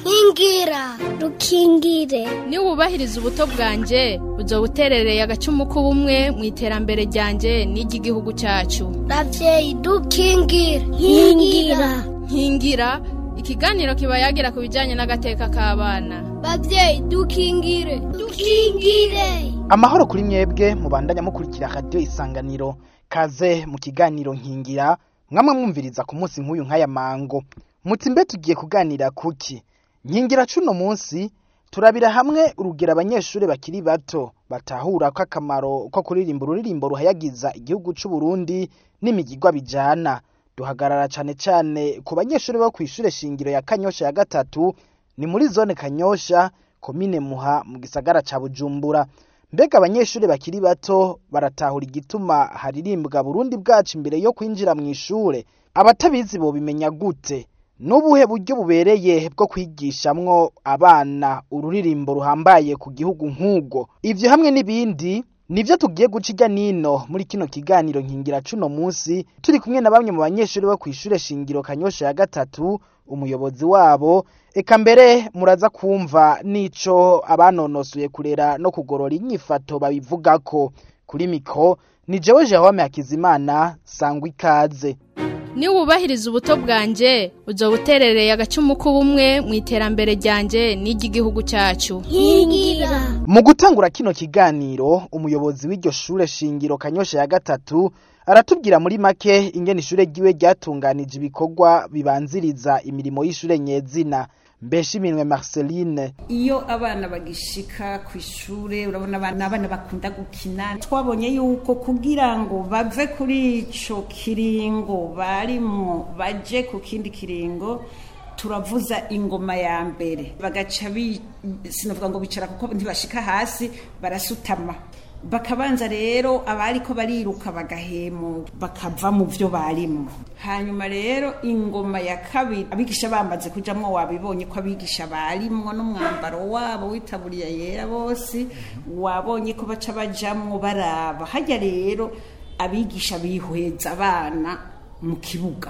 nkingira rukingire niwubahiriza ubuto bwanjye uzo buterereye agacumu k'ubumwe mu iterambere ryanjye n'iry'igihugu cyacu ravyeyi dukingire nkingira nkingira ikiganiro kiba yagira ku bijyanye n'agateka k'abana bavyeyi dukingire dukingire amahoro kuri mwebwe mubandanya mukurikira radiyo isanganiro kaze mu kiganiro nkingira mwamwe mwumviriza ku munsi nk'uyu nk'aya mango muti mbe tugiye kuganira kuki nkingira cuno munsi turabira hamwe urugero abanyeshuri bakiri bato batahura ko akamaro ko kuririmba ururirimbo ruhayagiza igihugu c'u Burundi n'imigigwa bijana duhagarara cane cane ku banyeshuri bo kw'ishure shingiro ya Kanyosha ya gatatu ni muri zone Kanyosha komine Muha mu gisagara ca Bujumbura mbega abanyeshuri bakiri bato baratahura igituma haririmbwa Burundi bwacu imbere yo kwinjira mu ishure abatabizi bo bimenya gute n'ubuhe buryo bubereye bwo kwigishamwo abana ururirimbo ruhambaye ku gihugu nk'ubwo ivyo hamwe n'ibindi nivyo tugiye guca irya nino muri kino kiganiro nkingira cuno munsi turi kumwe na bamwe mu banyeshuri bo kw'ishure shingiro kanyosha ya gatatu umuyobozi wabo eka mbere muraza kumva n'ico abanonosoye kurera no kugorora inyifato babivugako kuri miko ni jewe Jerome Hakizimana sangwa ikaze niwubahiriza ubuto bwanjye uzo buterereye agacumu k'ubumwe mu iterambere ryanjye n'iry'igihugu cyacu nkingira mu gutangura kino kiganiro umuyobozi w'iryo shure shingiro kanyosha ya gatatu aratubwira muri make ingene ishure ryiwe ryatunganije ibikorwa bibanziriza imirimo y'ishure nyezina mbeshiminwe Marceline iyo abana bagishika ku ishure urabona abana abana bakunda gukina twabonye yuko kugira ngo bave kuri ico kiringo barimwo baje ku kindi kiringo turavuza ingoma ya mbere bagaca bi sinavuga ngo bicara kuko ntibashika hasi barasutama bakabanza rero abariko bariruka bagahemu bakava mu vyo barimo hanyuma rero ingoma ya kabiri abigisha bamaze kujamwo wabibonye ko abigisha barimwo n'umwambaro wabo w'itaburiya yera bose wabonye ko baca bajamwo baraba hajya rero abigisha bihweza abana mu kibuga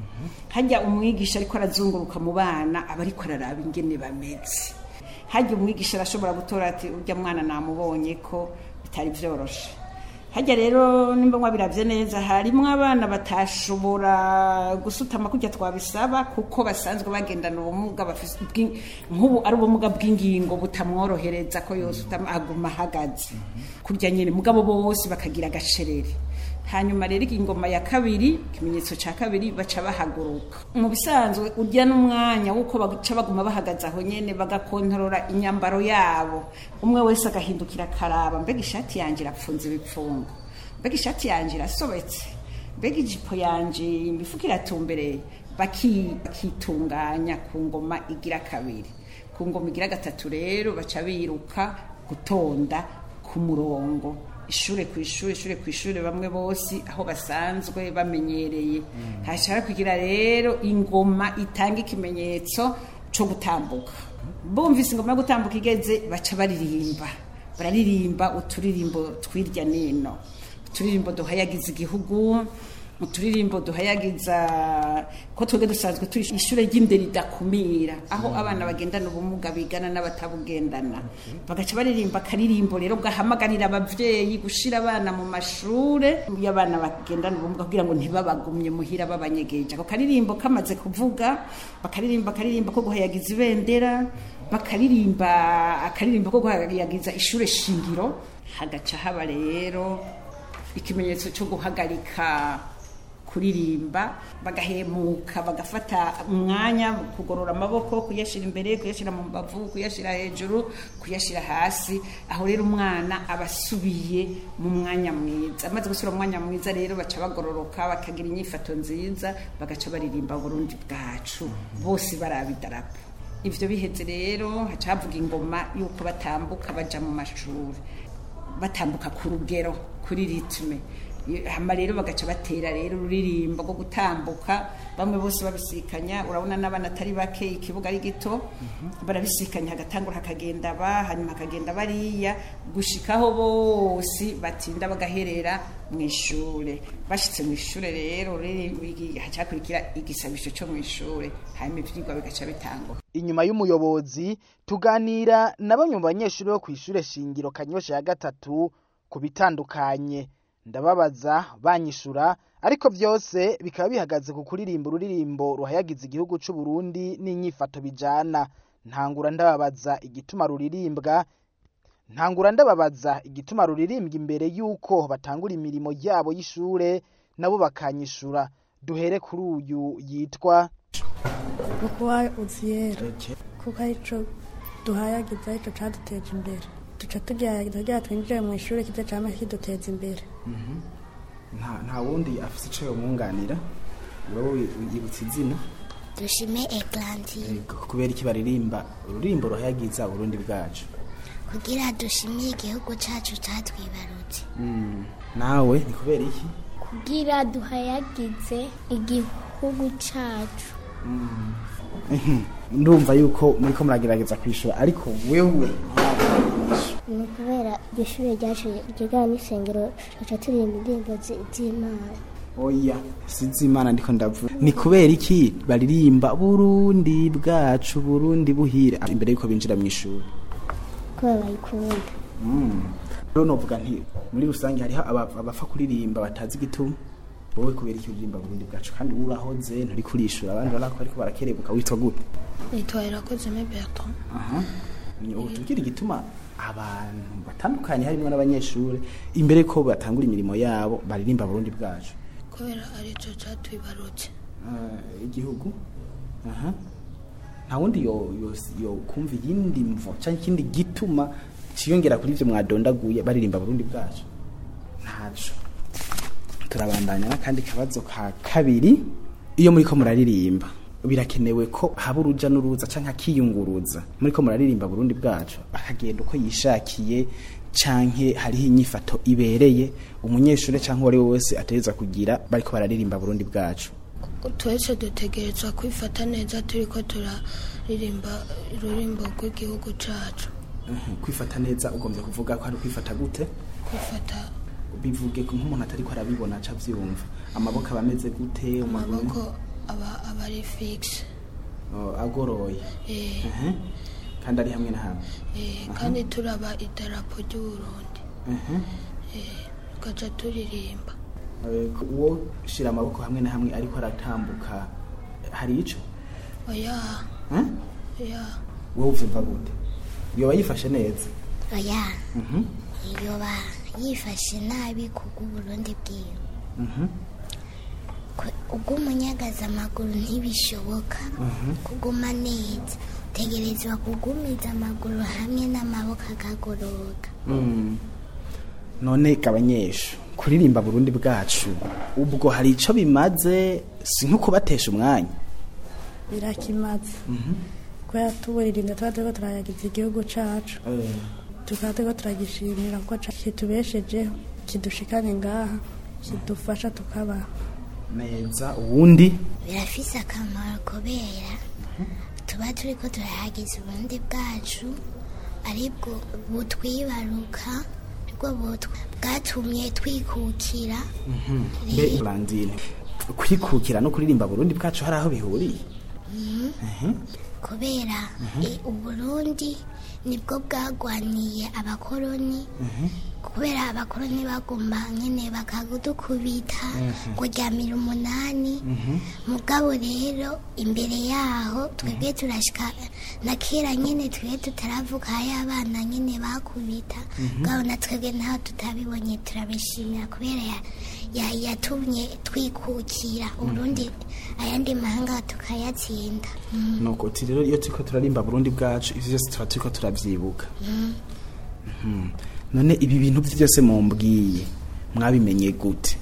hajya umwigisha ariko arazunguruka mu bana aba ariko araraba ingene bameze hajya umwigisha arashobora gutora ati urya mwana namubonye ko bitari byoroshe hajya rero nimba mwabiravye neza harimwo abana batashobora gusutama kujya twabisaba kuko basanzwe bagendana ubumuga bafise bw'in- nk'ubu ari ubumuga bw'ingingo butamworohereza ko yosutama aguma ahagaze kurya nyene mugabo bose bakagira agacerere hanyuma rero ingoma ya kabiri ikimenyetso cya kabiri baca bahaguruka mu bisanzwe urya n'umwanya w'uko baca baguma bahagaze aho nyene bagakontorora inyambaro yabo umwe wese agahindukira akaraba mbega ishati yanjye irapfunze ibipfungo mbega ishati yanjye irasobetse mbega ijipo yanjye imifuka iratumbereye baki- bakitunganya ku ngoma igira kabiri ku ngoma igira gatatu rero baca biruka gutonda ku murongo ishure ku ishure ishure ku ishure bamwe bose aho basanzwe bamenyereye hashara kugira rero ingoma itanga ikimenyetso co gutambuka bumvise ingoma yo gutambuka igeze baca baririmba bararirimba uturirimbo twirya nino uturirimbo duhayagiza igihugu uturirimbo duhayagiza ko twebwe dusanzwe turi ishure ry'indero ridakumira aho abana bagendana ubumuga bigana n'abatabugendana bagaca baririmba akaririmbo rero gahamagarira abavyeyi gushira abana mu mashure y'abana bagendana ubumuga kugira ngo ntibabagumye muhira babanyegeje ako karirimbo kamaze kuvuga bakaririmba akaririmbo ko guhayagiza ibendera bakaririmba akaririmbo ko guhayagiza ishure shingiro hagaca haba rero ikimenyetso cyo guhagarika kuririmba bagahemuka bagafata umwanya kugorora amaboko kuyashyira imbere kuyashyira mu mbavu kuyashyira hejuru kuyashyira hasi aho rero umwana aba asubiye mu mwanya mwiza amaze gusubira mu mwanya mwiza rero baca bagororoka bakagira inyifato nziza bagaca baririmba burundi bwacu bose baraba idarapo ivyo biheze rero haca havuga ingoma yuko batambuka baja mu mashuri batambuka ku rugero kuri ritme hama rero bagaca batera rero ururirimbo rwo gutambuka bamwe bose babisikanya urabona n'abana atari bake ikibuga ari gito barabisikanya hagatangura hakagenda ba hanyuma hakagenda bariya gushikaho bose batinda bagaherera mu ishure bashitse mu ishure rero hacakurikira igisabisho cyo mu ishure hanyuma ivyigwa bigaca bitangura inyuma y'umuyobozi tuganira na bamwe mu banyeshuri bo kw'ishure shingiro kanyosha ya gatatu ku bitandukanye ndababaza banyishura ariko byose bikaba bihagaze ku kuririmba ururirimbo ruhayagiza igihugu c'u Burundi n'inyifato bijana ntangura ndababaza igituma ruririmbwa ntangura ndababaza igituma ruririmbwa imbere y'uko batangura imirimo yabo y'ishure nabo bakanyishura duhere kuri uyu yitwa kukuba uziyera kuko arico duhayagiza arico caduteje imbere duca tugerageza kugira twinjire mu ishuri kiza cama kiduteza imbere nta wundi afise ico yomwunganira wowe yibutsa izina dushime eglantiye kubera iki baririmba ururimbo ruhayagiza uburundi bwacu kugira dushimire igihugu cacu catwibarutse nawe ni kubera iki kugira duhayagize igihugu cacu ndumva yuko muriko muragerageza kwishura ariko wewe ni ukubera iryo shuri ryacu ryigana n'isengero tuca turirimba indirimbo z'imana oya sizi imana ndiko ndavuga ni kubera iki baririmba burundi bwacu burundi buhire imbere yuko binjira mu ishuri kubera bayikunda rero novuga nti muri rusange hariho abapfa kuririmba batazi igituma wowe kubera iki uririmba burundi bwacu kandi urahoze nturi kurishura abandi barako ariko barakerebuka witwa gute nitwa irakozeme bertrand aha tubwire igituma abantu batandukanye harimo n'abanyeshuri imbere ko batangura imirimo yabo baririmba burundi bwacu kubera arico catwibarutse igihugu aha nta wundi yo yo kumva iyindi mvo cyangwa ikindi gituma ciyongera kuri ivyo mwadondaguye baririmba burundi bwacu ntaco turabandanya n'akandi kabazo ka kabiri iyo muriko muraririmba birakenewe ko haba uruja n'uruza canke akiyunguruza muriko muraririmba burundi bwacu akagenda uko yishakiye canke hariho inyifato ibereye umunyeshuri canke uwari we wese ategerezwa kugira bariko bararirimba burundi bwacu twese dutegerezwa kwifata neza turiko turaririmba ururimbo rw'igihugu cacu kwifata neza ugombye kuvuga ko ari kwifata gute kwifata bivuge ko nk'umuntu atariko arabibona aca avyumva amaboko aba ameze gute amaboko aba aba ari fixe agoroye kandi ari hamwe na hamwe kandi turaba idarapo ry'uburundi tugaca turirimba uwo shira amaboko hamwe na hamwe ariko aratambuka hari ico oya oya wowe uvyumva gute yoba yifashe neza oya yoba yifashe nabi kubw'uburundi bwiwe ubw'umunyagaza amaguru ntibishoboka kuguma neza utegerezwa kugumiza amaguru hamwe n'amaboko akagoroka none kabanyesha kuririmba burundi bwacu ubwo hari ico bimaze si nko kubatesha umwanya birakimaze kubera tuburirinda tuba turiko turayagiza igihugu cacu tukaba turiko turagishimira kuko kitubeshejeho kidushikane ngaha kidufasha tukabaho neza ubundi birafise akamaro kubera tuba turiko turahagiza uburundi bwacu aribwo butwibaruka nibwo bwatumye twikukira mbe Blandine kwikukira no kuririmba burundi bwacu hari aho bihuriye kubera uburundi nibwo bwagwaniye abakoroni kubera abakoroni bagomba nyine bakadukubita kuryamira umunani mugabo rero imbere yaho twebwe turashika na kera nyine twebwe tutaravuka hari abana nyine bakubita mugabo na twebwe ntaho tutabibonye turabishimira kubera yatumye twikukira uburundi ayandi mahanga tukayatsinda nuko uti rero iyo turiko turarimba burundi bwacu ivyo vyose tuba turiko turavyibuka none ibi bintu byose mumbwiye mwabimenye gute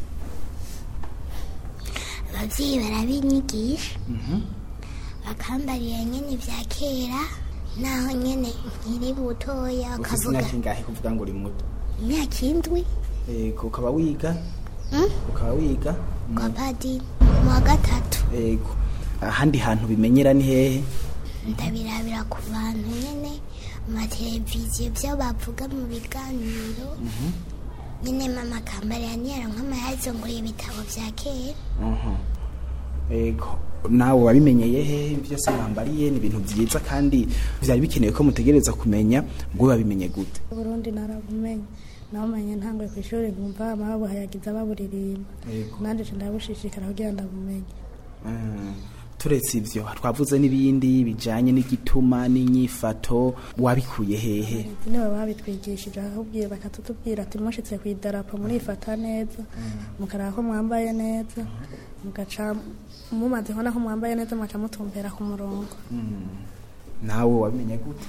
abavyeyi barabinyigisha bakambarira nyene vya kera naho nyene nkiri butoya ufise ukavuga imyaka ingahe kuvuga ngo uri muto imyaka indwi ego ukaba wiga Mm? ukaba wiga kwa padiri mu wa gatatu yego ahandi hantu bimenyera ni hehe ndabirabira ku bantu nyine amateleviziyo byo bavuga mu biganiro nyine mama akambara yaniyara nk'amayazunguriye ibitabo bya kera Mhm. yego nawe wabimenyeye hehe byose mwambariye ni ibintu byiza kandi byari bikenewe ko mutegereza kumenya ngo babimenye gute Burundi narabumenye nawumenye ntangwe ku ishuri nkumva babuhayagiza baburirimba Yego. nanjye nca ndabushishikara kugira ndabumenye Mm. turetse ivyo twavuze n'ibindi bijanye n'igituma n'inyifato wabikuye hehe izi nibo babitwigishije ahubwiye bakatutubwira ati mushitse ku idarapo murifata neza mukaraba ko mwambaye neza mugaca mumaze kubona ko mwambaye neza mugaca mutumbera ku murongo nawe wabimenye gute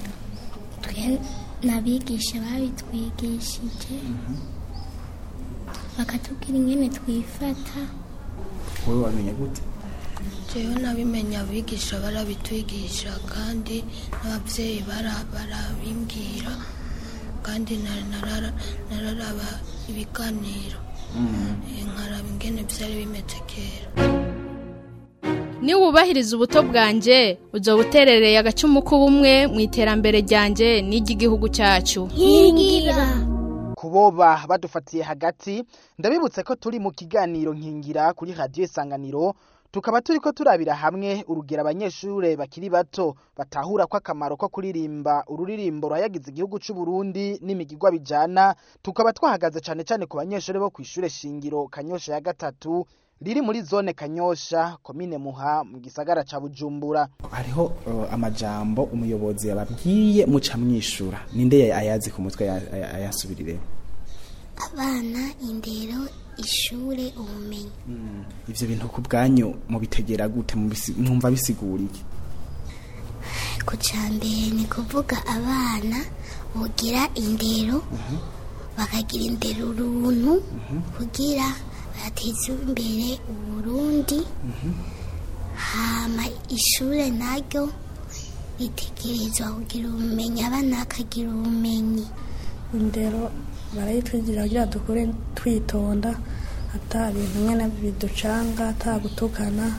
twe n'abigisha babitwigishije bakatubwira ingene twifata wowe wabimenye gute jewe nabimenya abigisha barabitwigisha kandi n'ababyeyi bara- barabimbwira kandi na- narara- nararaba ibiganiro Eh, nkaraba ingene byari bimeze kera niwubahiriza ubuto bwanjye uzoba uterereye agacumu k'ubumwe mu iterambere ryanjye n'iry'igihugu cyacu nkingira kuboba badufatiye hagati ndabibutse ko turi mu kiganiro nkingira kuri radiyo isanganiro tukaba turi ko turabira hamwe urugero abanyeshuri bakiri bato batahura ko akamaro ko kuririmba ururirimbo ruhayagiza igihugu cy'u Burundi n'imigigwa bijana tukaba twahagaze cyane cyane ku banyeshuri bo ku ishure shingiro kanyosha ya gatatu riri muri zone kanyosha komine muha mu gisagara ca bujumbura hariho uh, amajambo umuyobozi yababwiye muca mwishura ninde ayazi ku mutwe aya- aya- ayasubirire abana indero ishure ubumenyi ivyo bintu ku bwanyu mubitegera gute mubisi- mwumva bisigura iki ku mbere ni kuvuga abana bugira indero bakagira indero uruntu kugira bateze imbere uburundi hama ishure naryo ritegerezwa kugira ubumenyi abana bakagira ubumenyi indero barayitwigira kugira dukure twitonda ata bintu nyine biducanga ata gutukana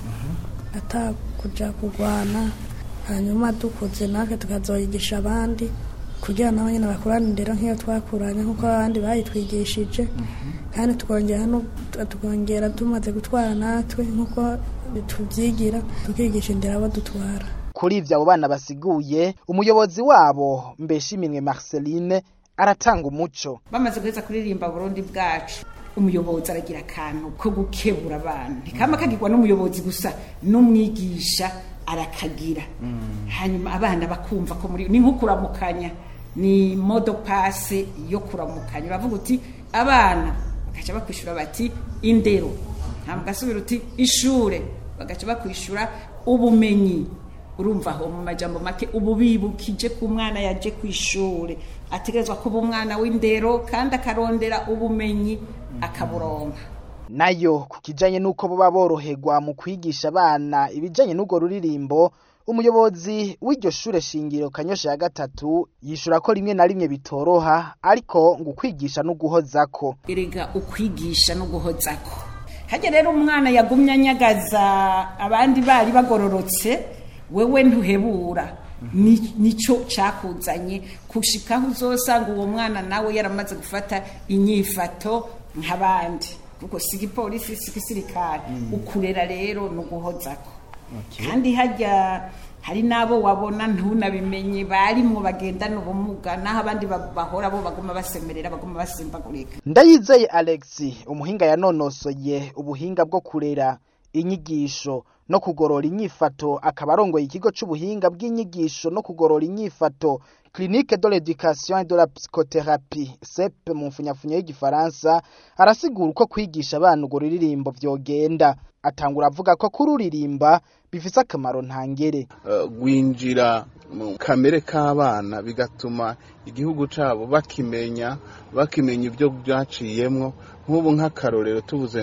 ata kuja kurwana hanyuma dukuze natwe tukazoyigisha abandi kugira nabo nyine bakurane indero nk'iyo twakuranye nk'uko abandi bayitwigishije kandi tukongera no tukongera tumaze gutwara natwe nk'uko tubyigira tukigisha indero abo dutwara kuri ivyo abo bana basiguye umuyobozi wabo mbeshiminwe marceline aratanga umuco bamaze guheza kuririmba burundi bwacu umuyobozi aragira akantu ko gukebura abana ntikama kagirwa n'umuyobozi gusa n'umwigisha arakagira hanyuma abana bakumva ko muri ni nko kuramukanya ni modo pase yo kuramukanya bavuga uti abana bagaca bakwishura bati indero nta mugasubira uti ishure bagaca bakwishura ubumenyi urumva aho mu majambo make ubu bibukije ko umwana yaje ku ishure ategerezwa kuba umwana w'indero kandi akarondera ubumenyi akaburonka nayo ku kijanye n'uko boba boroherwa mu kwigisha abana ibijanye n'urwo ruririmbo umuyobozi w'iryo shure shingiro kanyosha ya gatatu yishura ko rimwe na rimwe bitoroha ariko ngo ukwigisha n'uguhozako erega ukwigisha no guhozako hajya rero umwana yagumye anyagaza abandi bari bagororotse wewe ntuhebura Ni- nico cakuzanye kushikaho uzosanga uwo mwana nawe yaramaze gufata inyifato nk'abandi kuko si igipolisi si igisirikare ukurera rero no guhozako kandi hajya hari n'abo wabona ntunabimenye barimwo bagendana ubumuga naho abandi ba- bahora bo baguma basemerera baguma basimbagurika ndayizeye alex umuhinga yanonosoye ubuhinga bwo kurera inyigisho no kugorora inyifato akaba arongoye ikigo c'ubuhinga bw'inyigisho no kugorora inyifato clinique de l'éducation et de la psychothérapie cep mu mfunyafunyo y'igifaransa arasigura uko kwigisha abana urwo ruririmbo vyogenda atangura avuga ko kururirimba bifise akamaro ntangere eh, gwinjira mu kamere k'abana bigatuma igihugu cabo bakimenya bakimenya ibyo byaciyemwo nk'ubu nk'akarorero tuvuze ngo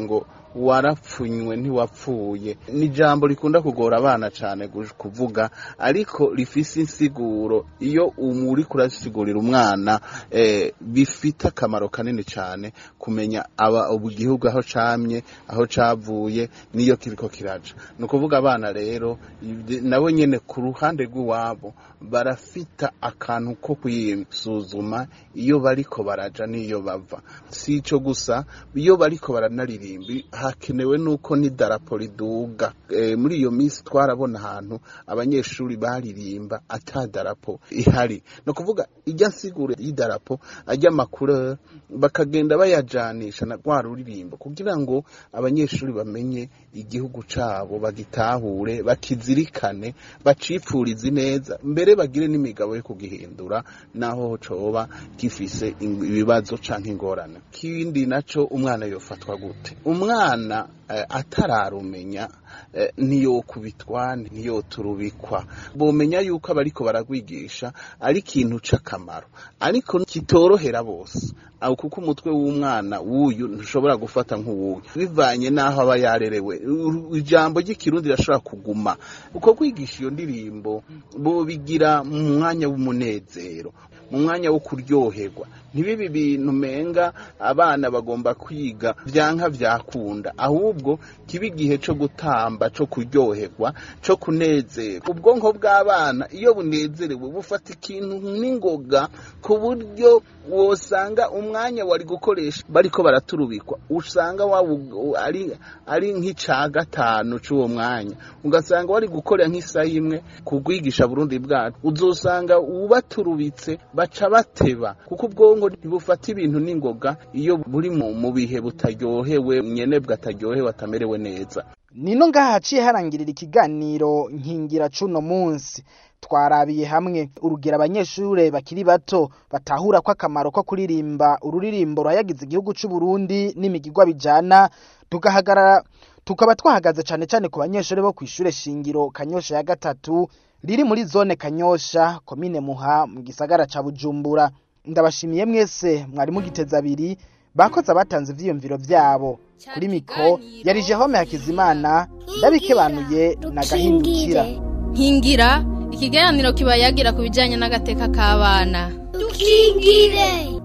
warapfunywe ntiwapfuye ni ijambo rikunda kugora abana cyane gu- kuvuga ariko rifise insiguro iyo umuri kurasigurira umwana eh, bifite akamaro kanini cyane kumenya aba ubu gihugu aho camye aho cavuye niyo kiriko kiraja ni ukuvuga abana rero ibyo- nabo nyene ku ruhande rw'iwabo barafita akantu ko kwisuzuma iyo bariko baraja n'iyo bava si ico gusa iyo bariko baranaririmba hakenewe nuko n'idarapo riduga e, muri iyo minsi twarabona ahantu abanyeshuri baririmba ata darapo ihari ni ukuvuga ijya nsiguro y'idarapo ajya amakuru bakagenda bayajanisha na rwa ruririmbo kugira ngo abanyeshuri bamenye igihugu cabo bagitahure bakizirikane bacipfurize neza mbere bagire n'imigabo yo kugihindura naho coba gifise ing- ibibazo canke ingorane kindi naco umwana yofatwa gute umwana eh, atararumenya eh, ntiyokubitwa ntiyoturubikwa bomenya yuko abariko baragwigisha ari ikintu c'akamaro ariko kitorohera bose aho kuko umutwe w'umwana w'uyu ntushobora gufata nk'uwuyu bivanye n'aho aba yarerewe U- ijambo ry'ikirundi rirashobora kuguma uko kwigisha iyo ndirimbo bobigira mu mwanya w'umunezero mu mwanya wo kuryoherwa ntibibi bintu menga abana bagomba kwiga vyanka vyakunda ahubwo kiba igihe co gutamba co kuryoherwa co kunezerwa ubwonko bw'abana iyo bunezerewe bufata ikintu n'ingoga ku buryo wosanga umwanya wari gukoresha bariko baraturubikwa usanga wabu ari ari nk'ica gatanu c'uwo mwanya ugasanga wari gukora nk'isaha imwe kugwigisha Burundi bwacu uzosanga ubaturubitse baca bateba kuko ubwonko ntibufata ibintu n'ingoga iyo buri mu mu bihe butaryohewe nyene bwataryohewe atamerewe neza nino ngaha haciye harangirira ikiganiro nkingira cuno munsi twarabiye hamwe urugero abanyeshure bakiri bato batahura ko akamaro ko kuririmba ururirimbo rurayagize igihugu c'u Burundi n'imigigwa bijana tugahagarara tukaba twahagaze cane cane ku banyeshure bo kw'ishure shingiro Kanyosha ya gatatu riri muri zone Kanyosha komine Muha mu gisagara ca Bujumbura ndabashimiye mwese mwari mugiteza abiri bakoze abatanze ivyiyumviro vyabo kuri miko yari Jehome Hakizimana ndabikebanuye na gahindukira nkingira ikiganiro kiba yagira ku bijyanye n'agateka k'abana dukingire